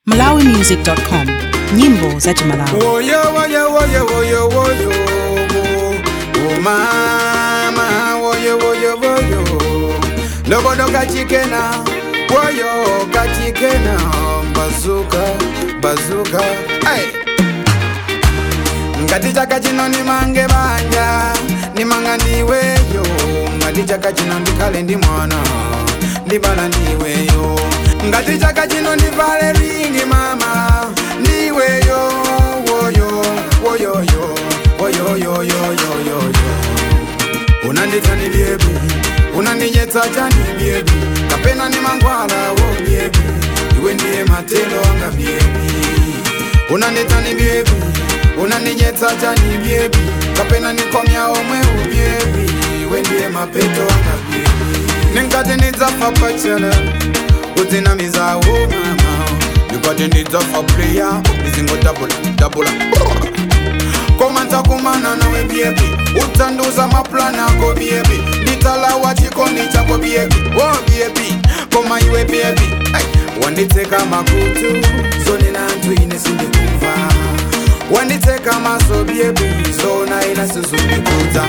malawimusic.com nyimbo za chimalawi Woyo woyo woyo woyo woyo Oh mama woyo woyo woyo Lobodo kachikena Woyo kachikena Bazuka bazuka Hey ngati chaka chino nimange banja nimanga ndiweyo ngati chaka chino ndikhale ndi mwana ndibala ndiweyo ngati chaka chino ndivale ringi mama ndiweyo woyo woyoyo woyoyoyoyoyoyo unanditani byebi unandinyetsa chani byebi kapena ni mangwala wo byebi iwe ndiye matelo anga byebi unanditani byebi unaninyetsa chani byebi kapena nikomya omwe ubyebi iwe ndiye mapeto anga byebi ninkati ndidzafa pachela kudzinamizawo mama ninkati ndidzafa pleya ndizingodabula dabula koma ntakumana nawe byebi utanduza maplani ako byebi nditalawa chikondi chako byebi wo byebi koma iwe byebi hey. wanditseka makutu zonena anthu ine sindikumva wanditseka maso byebi zona ina sizundikudza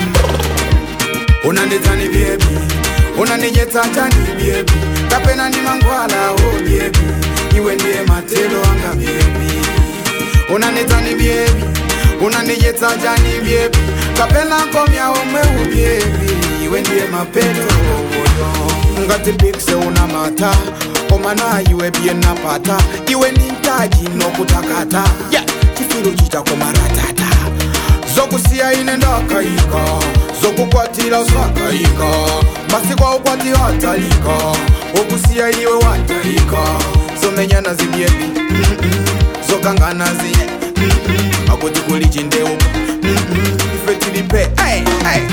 unanditsani byebi unandinyetsa chani byebi kapena ndi mangwala wo byebi iwe ndiye matelo anga byebi unanditsani byebi unandinyetsa chani byebi kapena nkomya omwe ubyebi iwe ndiye mapeto woyo ngati pikse una mata koma na iwe bye napata iwe ni mtaji nokutakata yeah. chifiru chichako maratata zokusiya ine ndakayika zokukwatira usakayika masiku aukwati watalika okusiya iwe watalika zomenyana zibyebi mm-mm. zokangana ziye mm-mm. akuti kuli chindewu mm-mm. ife tilipe hey, hey.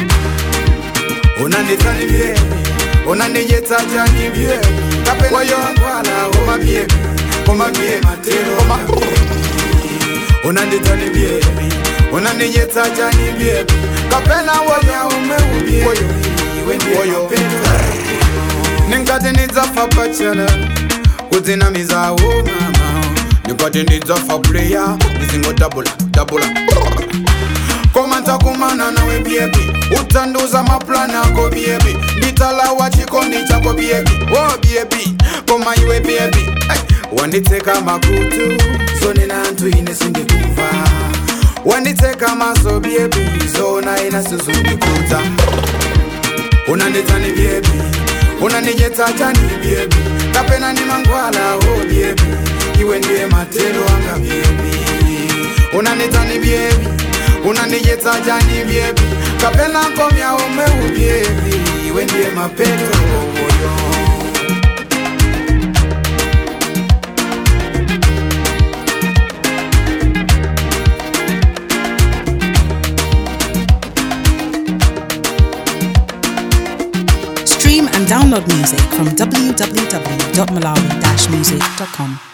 unanditsani byebi unandinyetsa chani byebi kapenayo ngwala koma byebi koma byebi matero koma unanditsani byebi unandinyetsa chani byebi kapena woya umwe ubyebi iwe ndiye mapeto ninkati ndidzafa pachela kudzinamizawo mama ninkati ndidzafa pleya ndizingodabula dabula koma ntakumana nawe byebi utanduza maplani ako byebi nditalawa chikondi chako byebi wo byebi koma iwe byebi hey. wanditseka makutu zonena anthu ine sindikumva wanditseka maso byebi zona ina sizundikudza unanditsani byebi unandinyetsa chani byebi kapena ni mangwala wo byebi iwe ndiye matelo anga byebi unanditsani byebi unandinyetsa chani byebi kapena nkomya omwe ubyebi iwe ndiye mapeto woyo stream and download music from www.malawi-music.com